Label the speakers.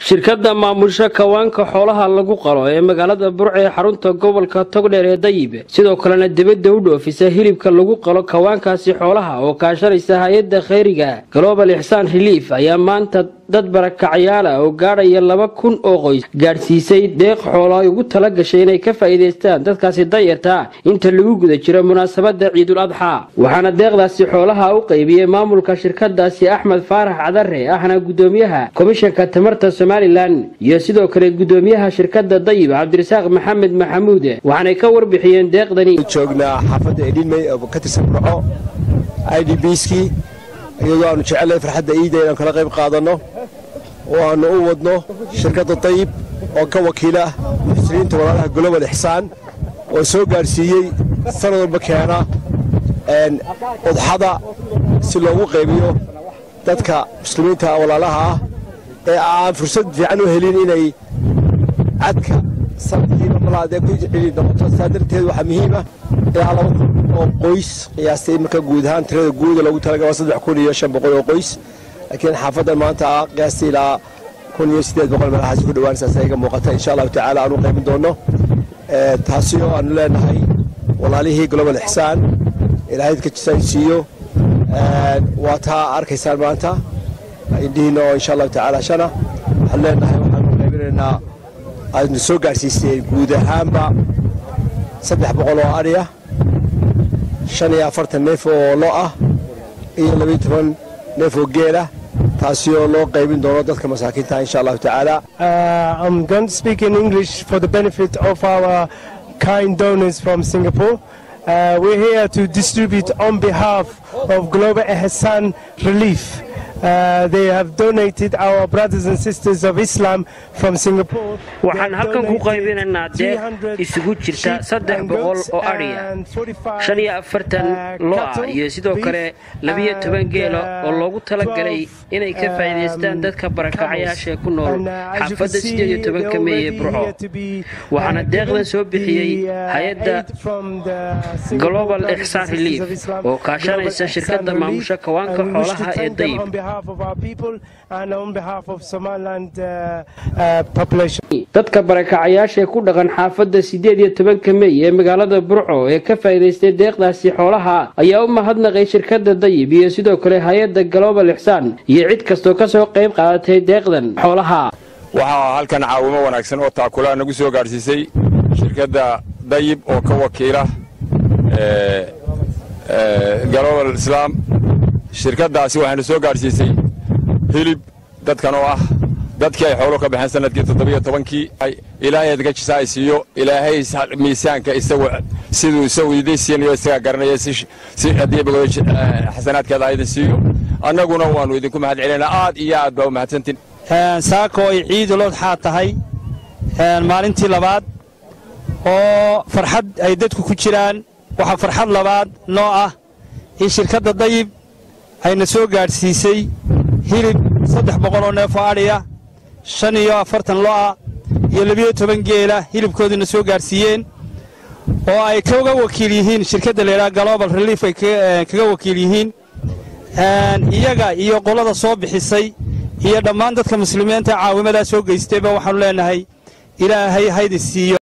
Speaker 1: shirkadda maamusha kawaanka xoolaha lagu qalo ee magaalada burca ee xarunta gobolka togdheer ee dayib sidoo kalena dibadda u dhoofisa hilibka lagu qalo kawaankaasi xoolaha oo kaashanaysa hay-adda khayriga global ixsaan reliif ayaa maanta dad barakacyaal ah oo gaadhaya laba kun oo qoys gaadhsiisay deeq xoolo ay ugu tala gashay inay ka faa'iidaystaan dadkaasi dayarta ah inta lagu guda jiro munaasabadda ciidul adxaa waxaana deeqdaasi xoolaha u qaybiyey maamulka shirkadaasi axmed faarax cadare ahna gudoomiyaha komishanka tamarta somalilan iyo sidoo kale gudoomiyaha shirkadda dayib cabdirasaaq maxamed maxamuud waxaanay ka warbixiyeen deeqdani
Speaker 2: joognaa xaafadda edhinmey oo ka tirsan burco i d bskii iyadoo aanu jecelnahay farxadda iida inaan kala qayb qaadanno oo aannu u wadno shirkadda dayib oo ka wakiila muxsiniinta walaalaha global ixsaan oo soo gaadhsiiyey sanad walba keena udxada si loogu qaybiyo dadka muslimiinta walaalaha ah ee aan fursad fiican u helin inay cadka sanadkiiba malaadee ku celi noqoto saa darteed waxaa muhiim ah ilaa laba kun oo qoys qiyaastay marka guud ahaan tirada guuda loogu talagalay waa saddex kun iyo shan boqol oo qoys laakiin xaafaddan maanta ah qiyaastay ilaa kun iyo siddeed boqol meelahaasi ku dhowaan saas iga muuqata insha allahu tacaala aanu qaybin doonno taasi oo aanu leenahay walaalihii global ixsaan ilaahay dadka jisaan siiyo waa taa arkaysaan maanta indhihiina oo insha allahu tacaala shana waxaan leenahay waxaanu qaybinaynaa aadna soo gaadhsiiseen guud ahaanba saddex boqol oo adhi ah shan iyo afartan neef oo lo ah iyo labayo toban neef oo geel ah taasi oo loo qaybin doono dadka masaakiinta insha allahu tacaala
Speaker 3: I'm going to speak in English for the benefit of our kind donors from Singapore. Uh, we're here to distribute on behalf of Global Ehsan Relief. Uh, they have donated our brothers and sisters of Islam from Singapore.
Speaker 1: waxaan halkan ku qaybinaynaa deeq isugu jirta saddex boqol oo adhiya shan iyo afartan lo ah iyo sidoo kale labiyo toban geela oo loogu talagalay inay ka faa'iidaystaan dadka barakacayaashaee ku nool xaafadda siddeed iyo tobanka mey ee burco waxaana deeqdan soo bixiyey hay-adda global ixsaan reliif oo kaashanaysa shirkadda maamusha kawaanka xoolaha ee dayib dadka barakacayaashaee ku dhaqan xaafadda siddeed iyo tobanka mey ee magaalada burco ee ka faa'iidaystay deeqdaasi xoolaha ayaa u mahadnaqay shirkadda dayib iyo sidoo kale hay-adda global ixsaan iyo cid kastoo ka soo qayb qaadatay deeqdan xoolaha
Speaker 4: waxaa halkan caawimo wanaagsan oo taakula nagu soo gaadhsiisay shirkadda dayib oo ka wakiila global islaam shirkaddaasi waxaynu soo gaadhsiisay hilib dadkan oo ah dadkii ay xoolo ka baxeen sanadkii toddobiyo tobankii ilaahay adga jisa ay siiyo ilaahay miisaanka isagu siduu isagu idin siinayo isagaa garanaya si haddii bogodo xasanaadkeeda idin siiyo annaguna waannu idinku mahad celinaynaa aad iyo aad baa u mahadsantiin
Speaker 5: saako ay ciidul odxaa tahay maalintii labaad oo farxad ay dadku ku jiraan waxaa farxad labaad noo ah in shirkadda dayib ayna soo gaadhsiisay hilib saddex boqoloo neef oo adhiya shan iyo afartan lo'a iyo labiyo toban geela hilibkoodiina soo gaadhsiiyeen oo ay kaga wakiil yihiin shirkadda laydhaha global reliif ay kaga wakiil yihiin iyaga iyo qolada soo bixisay iyo dhammaan dadka muslimiinta caawimadaa soo geystayba waxaannu leennahay ilaahay haydi siiyo